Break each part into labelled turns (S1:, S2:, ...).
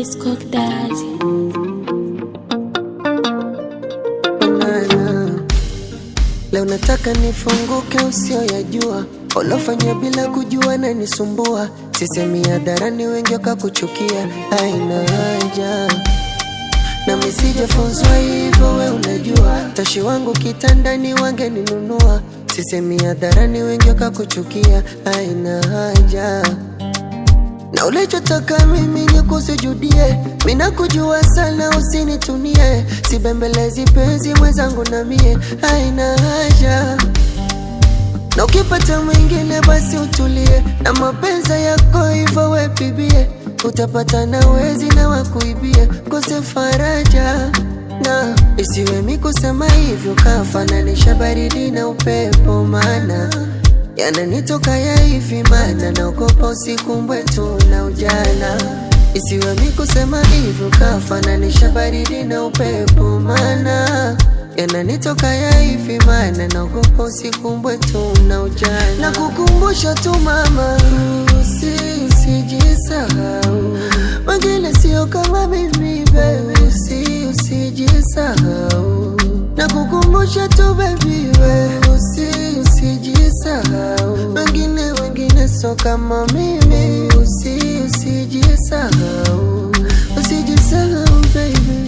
S1: Disco Daddy.
S2: Banana. Leo nataka nifunguke usioyajua ulofanya bila kujua na nisumbua sisemi hadharani wengi wakakuchukia haina haja na misijafunzwa hivyo we unajua tashi wangu kitandani wangeninunua sisemi hadharani wengi wakakuchukia haina haja na ulichotaka mimi ni kusujudie, mina kujua sana, usinitunie, sibembelezi penzi mwenzangu na mie, haina haja na ukipata mwingine basi utulie, na mapenza yako hivyo wepibie, utapata na wezi na wakuibie, kose faraja na isiwe mi kusema hivyo, kafananisha baridi na upepo, maana yananitoka ya hivi, maana naogopa usiku mbwetu na ujana. Isiwe mi kusema hivyo, kafananisha baridi na upepo, maana yananitoka ya hivi, maana naogopa usiku mbwetu na ujana. Na kukumbusha tu mama, usi usijisahau, wengine sio kama mimi baby, usi usijisahau na kukumbusha tu baby, we usi usijisahau, wengine wengine so kama mimi, usi usijisahau, usijisahau baby.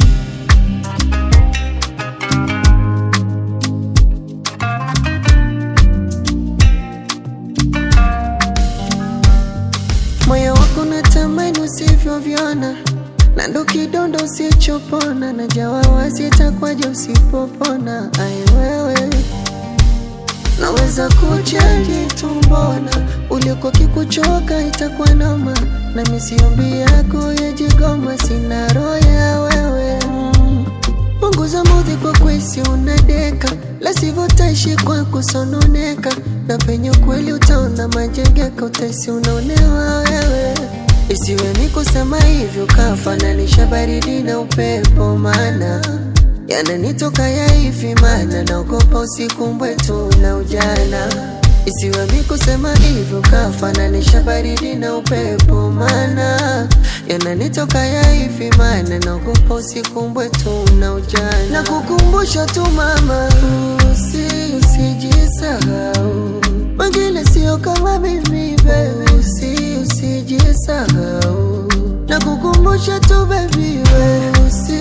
S2: moyo wako natamani usivyovyona na ndo kidonda usichopona na jawawa sitakwaja usipopona ai wewe naweza kuchaji tumbona uliko kikuchoka itakuwa noma na misiombi yako yajigoma sina roho ya wewe mm. punguza mudhi kwa kwesi unadeka lasivyo taishi kwa kusononeka na penye kweli utaona majengeka utaisi unaonewa wewe isiwe ni kusema hivyo kafananisha baridi na upepo maana yananitoka ya hivi maana naogopa usiku mbwetu na ujana isiwe mi kusema hivyo kafananisha baridi na upepo maana yananitoka ya hivi maana naogopa usiku mbwetu na ujana na kukumbusha tu mama usi usijisahau wengine sio kama mimi baby usi usijisahau na kukumbusha tu baby we usi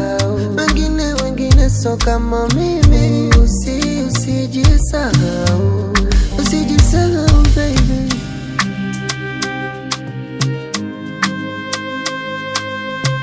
S2: usijisahau wengine wengine so kama mimi usi usijisahau